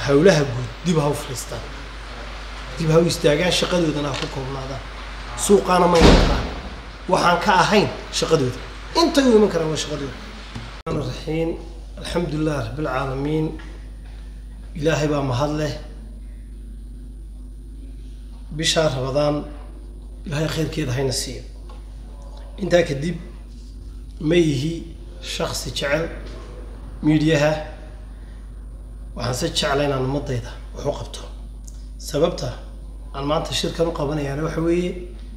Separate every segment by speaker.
Speaker 1: howlaha guud dib ha u fadhiistaan dib ha u istaagaan shaqadoodana ha ku koobnaadaan suuqaana ma iman karaan waxaan ka ahayn shaqadooda intay u iman karaan waa shaqadooda raxiim alxamdulilah rabbilcaalamiin ilaahay baa mahad leh bishaa rabadaan ilaahay khayrkeeda hayna siiyo intaa kadib ma yihi shaksi jecel miidhiyaha waxaan se jecla inaan ummadayda wax u qabto sababta aan maanta shirkan u qabanayaana waxa weeye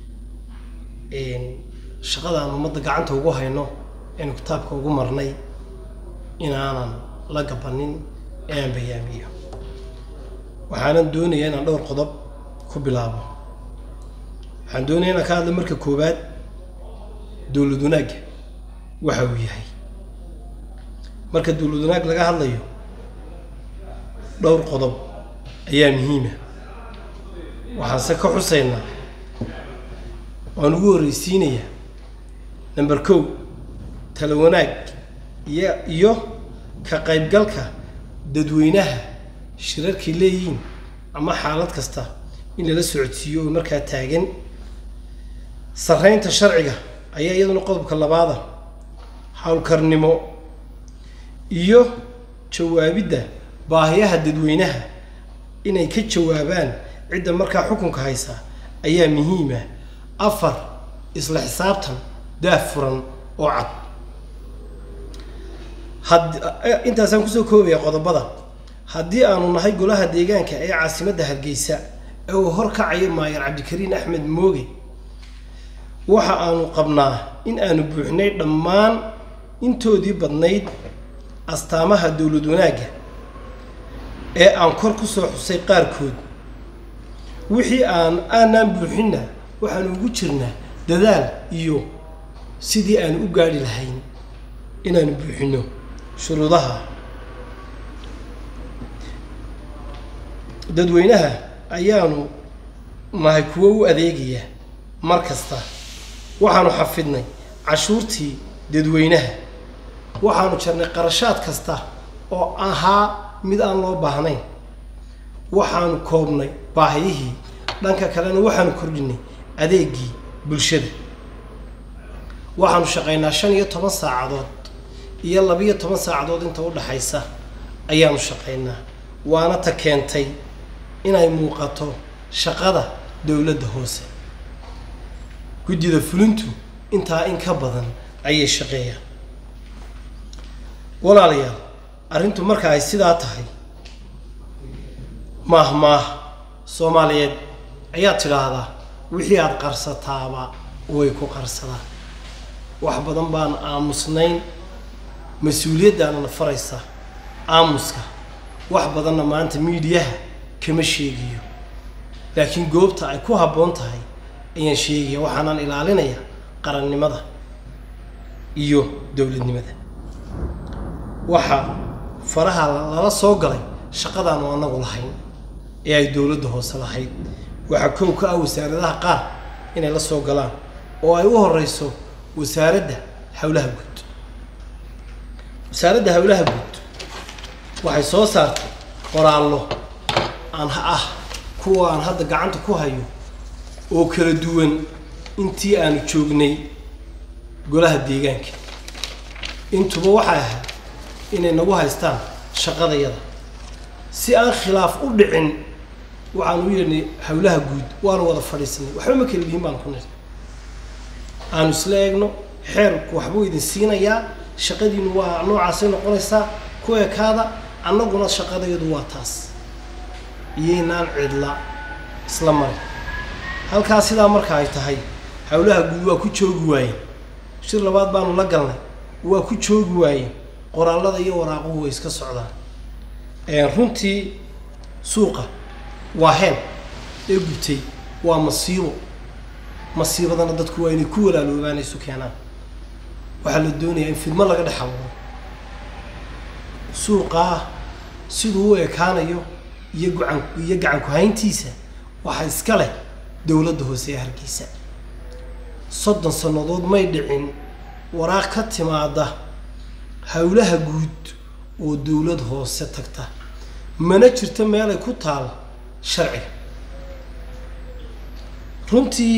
Speaker 1: shaqada aan ummadda gacanta ugu hayno aynu kitaabka ugu marnay inaanan la gabanin ee aan bayaamiyo waxaanan doonayaa inaan dhowr qodob ku bilaabo waxaan doonaya inaan ka hadla marka koowaad dowlad wanaagga waxa uu yahay marka dowlad wanaag laga hadlayo dhowr qodob ayaa muhiima waxaanse ka xusaynaa waan ugu horreysiinayaa number kow tala wanaag iyo iyo ka qaybgalka dadweynaha shirarkay leeyihiin ama xaalad kasta in lala socodsiiyo oo markaa taagan sarreynta sharciga ayaa iyaduna qodobka labaada howlkarnimo iyo jawaabidda baahiyaha dadweynaha inay ka jawaabaan cidda markaa xukunka haysa ayaa muhiima afar isla xisaabtan daah furan oo cad had intaasaan kusoo koobaya qodobada haddii aanu nahay golaha deegaanka ee caasimadda hargeysa ee uu horkacayo maayar cabdikariin axmed mooge waxa aanu qabnaa in aanu buuxnay dhammaan intoodii badnayd astaamaha dowlad wanaagga ee aan kor ku soo xusay qaarkood wixii aan aanaan buuxinna waxaanu ugu jirnaa dadaal iyo sidii aanu u gaadhi lahayn inaanu buuxino shuruudaha dadweynaha ayaanu nahay kuwo u adeegaya mar kasta waxaanu xafidnay cashuurtii dadweynaha waxaanu jarnay qarashaad kasta oo ahaa mid aan loo baahnayn waxaanu koobnay baahiyihii dhanka kalena waxaanu kordhinay adeegii bulshada waxaanu shaqaynaa shan iyo toban saacadood iyo labiyo toban saacadood inta u dhaxaysa ayaanu shaqaynaa waana ta keentay inay muuqato shaqada dowladda hoose guddida fulintu intaa in ka badan ayay shaqeeyaan walaalayaal arrintu marka ay sidaa tahay maah maah soomaaliyeed ayaad tidhaahdaa wixii aada qarsataaba way ku qarsadaan wax badan baan aamusnayn mas-uuliyaddaanana faraysa aamuska wax badanna maanta miidiyaha kama sheegiyo laakiin goobta ay ku habboon tahay ayaan sheegaya waxaanaan ilaalinaya qarannimada iyo dowladnimada waxaa faraha lala soo galay shaqadaanu anagu lahayn ee ay dowladda hoose lahayd waxaa kow ka ah wasaaradaha qaar inay la soo galaan oo ay u horeyso wasaaradda howlaha guud wasaaradda howlaha guud waxay soo saartay qoraallo aan ah kuwa aan hadda gacanta ku hayo oo kala duwan intii aanu joognay golaha deegaanka intuba waxay ahayd inay nagu haystaan shaqadayada si aan khilaaf u dhicin waxaan u yeedhnay howlaha guud waanu wada fadhiisanay waxba ma kala lihin baan ku nir aanu isla eegno xeerku waxbuu idin siinayaa shaqadiinu waa noocaasay noqonaysaa ku ekaada annaguna shaqadayadu waa taas iyaynaan cidla isla marin halkaa sidaa marka ay tahay howlaha guud waa ku joogi waayeen shir labaad baanu la galnay waa ku joogi waayeen qoraallada iyo waraaquhu way iska socdaan runtii suuqa waa heen ee gubtay waa masiibo masiibadana dadku waa inay ku walaaloobaan isu keenaan waxaa la doonayaa in fidmo laga dhex abuuro suuqaa siduu u ekaanayo iyo gacan iyo gacan ku-hayntiisa waxaa iska leh dowladda hoose ee hargeysa soddon sannadood may dhicin waraaq ka timaada howlaha guud oo dowlad hoose tagta mana jirto meelay ku taal sharciga runtii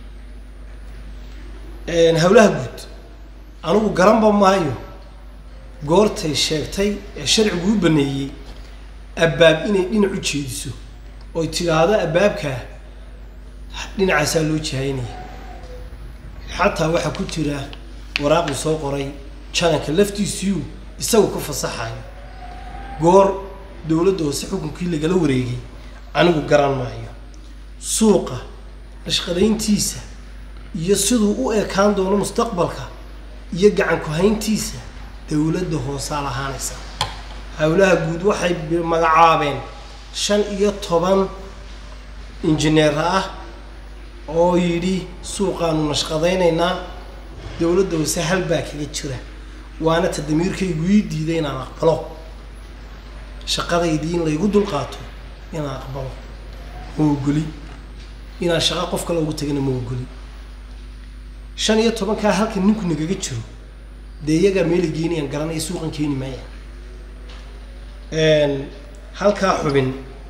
Speaker 1: howlaha guud anigu garanba maayo goortay sheegtay ee sharcigu u baneeyey abbaab inay dhinac u jeediso oy tidhaahdo abbaabkaa dhinacaasaa loo jihaynaya xataa waxaa ku jira waraaqii soo qoray jananka laftiisiyu isagu ku fasaxayo goor dowladda hoose xukunkii lagala wareegay anigu garan maayo suuqa nashqadayntiisa iyo siduu u ekaan doono mustaqbalka iyo gacan ku-hayntiisa dowladda hoosaa lahaanaysa howlaha guud waxay magacaabeen shan iyo toban injineer ah oo yidhi suuqaanu nashqadaynaynaa dowladda hoose hal baa kaga jira waana ta damiirkaygu ii diiday inaan aqbalo shaqadaydii in laygu dulqaato inaan aqbalo ma ogoli inaan shaqo qof kale ugu tagana ma ogoli shan iyo tobankaa halka ninku nagaga jiro dee iyagaa meela geenayaan garanaya suuqan keeni maayaan halkaa xubin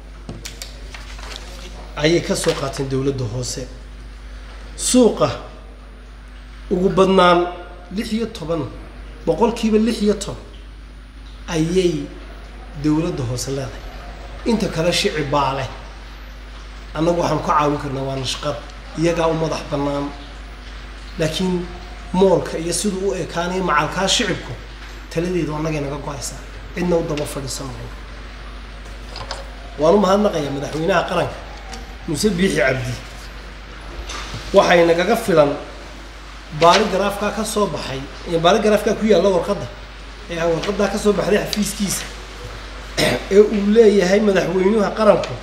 Speaker 1: ayay ka soo qaateen dowladda hoose suuqa ugu badnaan lix iyo toban boqolkiiba lix iyo toban ayay dowladda hoose leedahay inta kale shici baa leh annagu waxaan ka caawin karnaa waa nashqad iyagaa u madax bannaan laakiin moolka iyo siduu u ekaanaya macalkaa shicibku taladeedu annagay naga go-aysaa cidna u daba fadhiisan mayno waan u mahadnaqayaa madaxweynaha qaranka muuse biixi cabdi waxay nagaga filan baali garaafkaa ka soo baxay baali garaafkaa ku yaalla warqadda ee warqaddaa ka soo baxday xafiiskiisa ee uu leeyahay madaxweynuha qaranku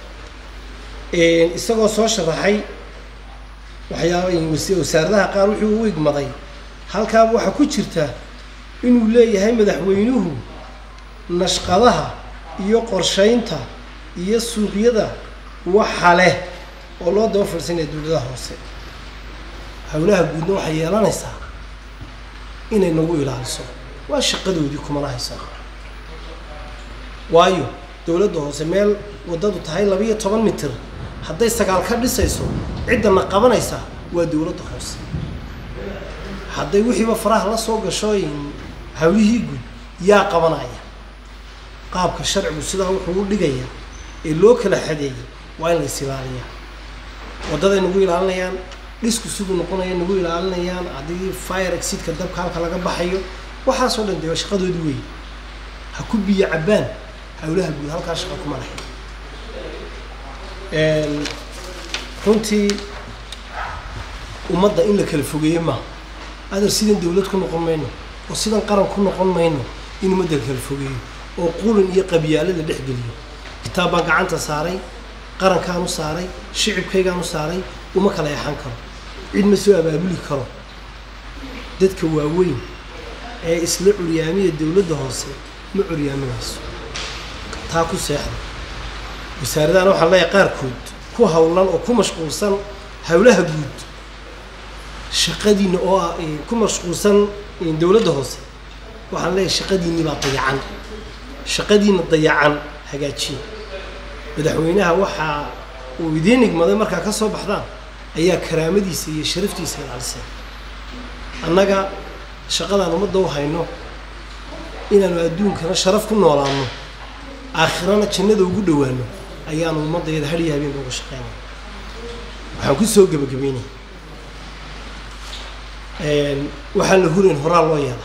Speaker 1: isagoo soo sharaxay waxyaaba wasaaradaha qaar wuxuu u igmaday halkaaba waxaa ku jirta inuu leeyahay madaxweynuhu nashqadaha iyo qorshaynta iyo suuqyada waxa leh oo loo daba fadhiisanaya dowladaha hoose howlaha guudna waxay yeelanaysaa inay nagu ilaaliso waa shaqadoodii kumana haysa waayo dowladda hoose meel waddadu tahay labiiyo toban mitir hadday sagaal ka dhisayso ciddana qabanaysa waa dowladda hoose hadday wixiiba faraha la soo gasho hawlihii guud yaa qabanaya qaabka sharcigu sidaa wuxuu u dhigaya ee loo kala xadeeyay waa in la is ilaaliyaa waddaday nagu ilaalinayaan dhisku siduu noqonaya nagu ilaalinayaan haddii fire exidka dabka halka laga baxayo waxaasoo dhan dee shaqadoodii wey ha ku biyo cabbaan howlaha guud halkaa shaqa kuma lahayn runtii ummadda in la kala fogeeyo maaha adar sidan dowlad ku noqon mayno oo sidan qaran ku noqon mayno in ummadda la kala fogeeyo oo qulin iyo qabyaalo la dhex geliyo kitaab baan gacanta saaray qarankaan u saaray shicibkaygaan u saaray uma kala yaxan karo cid ma soo abaabuli karo dadka waaweyn ee isla curyaamiya dowladda hoose ma curyaaminayso taa ku seexda wasaaradahan waxaan leeyahay qaarkood ku howlan oo ku mashquulsan howlaha guud shaqadiina oo ah ku mashquulsan dowladda hoose waxaan leeyahay shaqadiinii baa dayacan shaqadiina dayacan hagaajiya madaxweynaha waxaa uu idiin igmaday markaa ka soo baxdaan ayaa karaamadiisa iyo sharaftiisa ilaalisay annaga shaqadaan ummadda u hayno inaanu adduunkana sharaf ku noolaano aakhirana jannada ugu dhowaano ayaanu ummaddayada hadhiya habeenka uga shaqeynaya waxaan ku soo gebagabeynaya waxaan la hurayn horaa loo yeelaa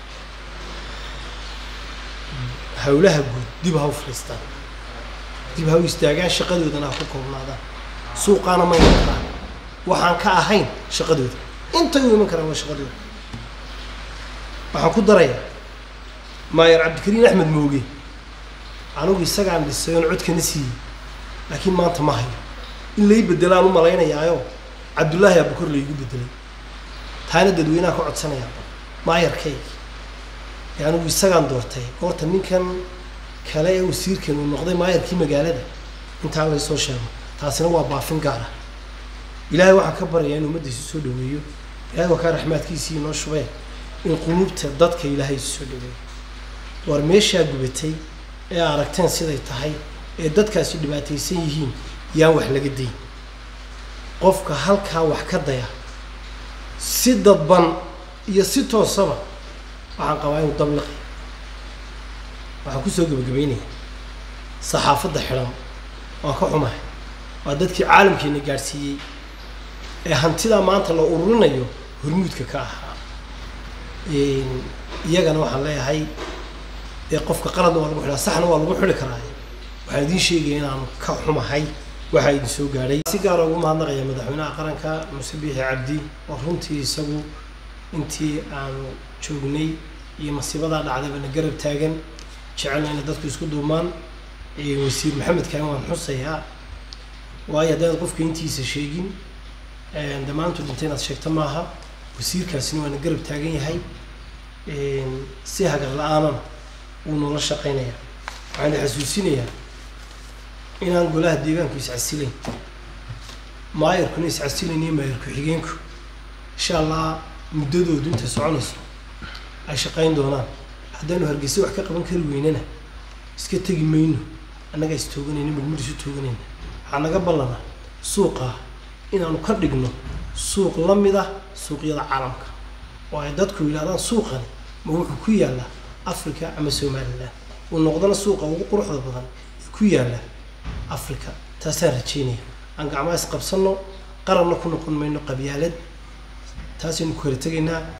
Speaker 1: howlaha guud dib ha u fadhiistaan dib ha u istaagaan shaqadoodana ha ku koobnaadaan suuqaana ma iman karaan waxaan ka ahayn shaqadooda intay u iman karaan waa shaqadooda waxaan ku darayaa maayer cabdikariin axmed mooge anigu isagaan dhisay oon codkana siiyey laakiin maanta ma hayo in lay bedelaan u malaynayaayo cabdullaahi abukor laygu bedelay taana dadweynaha ka codsanayaa maayarkayga ee anigu isagaan doortay goorta ninkan kale ee wasiirkan uu noqday maayarkii magaalada intaa laysoo sheego taasina waa baafin gaar ah ilaahay waxaan ka baryayaa in ummaddiisu soo dhaweeyo ilahay waa kaa raxmaadkiisii inoo shubeen in quluubta dadka ilaahay isu soo dhaweeyo war meeshaa gubatay ee aragteen siday tahay ee dadkaasi dhibaataysan yihiin yaan wax laga dayn qofka halkaa wax ka daya si dadban iyo si toosaba waxaan qabaa inuu dabliqi waxaan kusoo gebagabeynaya saxaafadda xidhan waan ka xumahay waa dadkii caalamkeena gaadhsiiyey ee hantidaa maanta la ururinayo hormuudka ka ahaa iyagana waxaan leeyahay dee qofka qaladna waa lagu xidhaa saxna waa lagu xidhi karaa waxaan idiin sheegaya inaanu ka xumahay waxaa idin soo gaadhay si gaara ugu mahadnaqaya madaxweynaha qaranka muse biixi cabdi oo runtii isagu intii aanu joognay iyo masiibadaa dhacdayba na garab taagan jecelna inay dadku isku duumaan wasiir maxamed kaan waan xusayaa waayo haddaad qofka intiisa sheegin dhammaantu dhintay inaad sheegto maaha wasiirkaasina waa na garab taagan yahay si hagar la-aanana wuu noola shaqeynaya waxaan xasuusinayaa inaan golaha deegaanku iscasilayn maayarkuna iscasilayn iyo maayar ku-xigeenku insha allah muddadoodu intay soconayso ay shaqayn doonaan haddaanu hargeysa wax ka qaban kari weynana iska tegi mayno annagaa is tooganayna midmid isu tooganayna waxaa naga ballanaa suuqaa inaanu ka dhigno suuq la mid ah suuqyada caalamka oo ay dadku yidhahdaan suuqani ma wuxuu ku yaallaa africa ama somalilan uu noqdana suuqa ugu quruxda badan ee ku yaalla africa taasaan rajeynaya aan gacmaha is qabsanno qaranna ku noqon mayno qabyaalad taasaynu ku kala tegaynaa